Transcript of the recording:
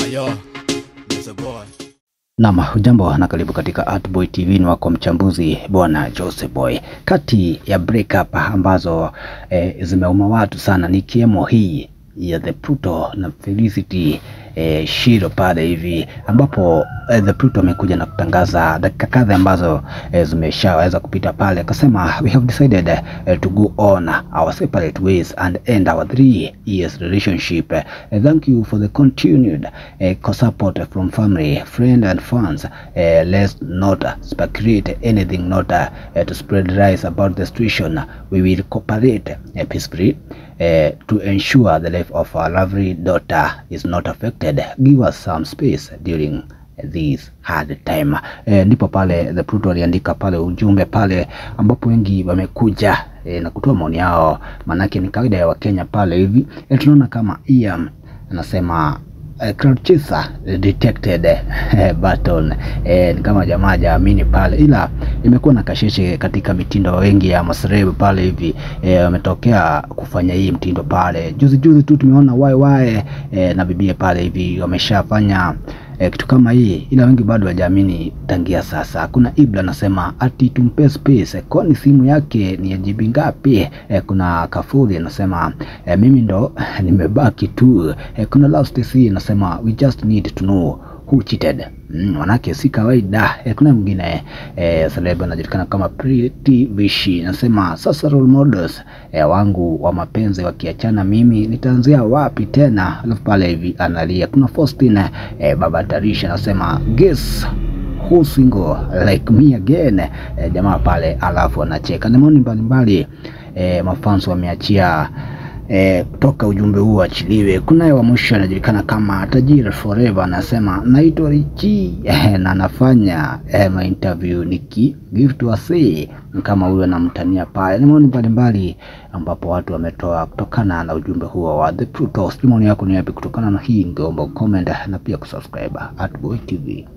Yo, that's a boy. Nam, hujambo na karibu katika Artboy TV. Ni wako mchambuzi bwana Jose Boy. Kati ya breakup ambazo eh, zimeuma watu sana ni kiemo hii ya The Pluto na Felicity eh, Shiro pale hivi ambapo eh, The Pluto amekuja na kutangaza dakika kadha ambazo eh, zimeshaweza kupita pale, akasema we have decided eh, to go on our separate ways and end our three years relationship. Eh, thank you for the continued eh, support from family, friend and fans. Eh, let's not speculate anything not uh, to spread lies about the situation. We will cooperate uh, peacefully uh, to ensure the life of our lovely daughter is not affected. Give us some space during this hard time. Eh, ndipo pale The Pluto aliandika pale ujumbe pale ambapo wengi wamekuja eh, na kutoa maoni yao, manake ni kawaida ya Wakenya pale hivi. Eh, tunaona kama Ian anasema Uh, crowd chaser detected eh, button eh, ni kama jamaa jaamini pale, ila imekuwa na kasheshe katika mitindo wengi ya masrebu pale hivi eh, wametokea kufanya hii mtindo pale. Juzi juzi tu tumeona YY eh, na bibie pale hivi wameshafanya eh, kitu kama hii, ila wengi bado hawajaamini tangia sasa. Kuna Ibla anasema ati tumpe space, kwani simu yake ni ya GB ngapi? Eh, kuna Kafuri anasema eh, mimi ndo nimebaki tu. Eh, kuna Love Stacy anasema we just need to know who cheated. Mm, manake si kawaida. Eh, kuna mwingine eh, celeb anajulikana kama Pretty Vishi anasema sasa role models eh, wangu wa mapenzi wakiachana, mimi nitaanzia wapi tena? Alafu pale hivi analia. Kuna Faustin eh, baba Tarisha anasema guess who single like me again eh, jamaa pale, alafu anacheka. Ni maoni mbalimbali eh, mafans wameachia E, toka ujumbe huu achiliwe. Kunaye wa mwisho anajulikana kama Tajiri Forever anasema naitwa Richi e, na anafanya e, ma interview niki give to a say kama huyo anamtania pale. Ni maoni mbalimbali ambapo watu wametoa kutokana na ujumbe huo wa The Pluto. Maoni yako ni yapi kutokana na hii? Ngeomba comment na pia kusubscribe Artboy TV.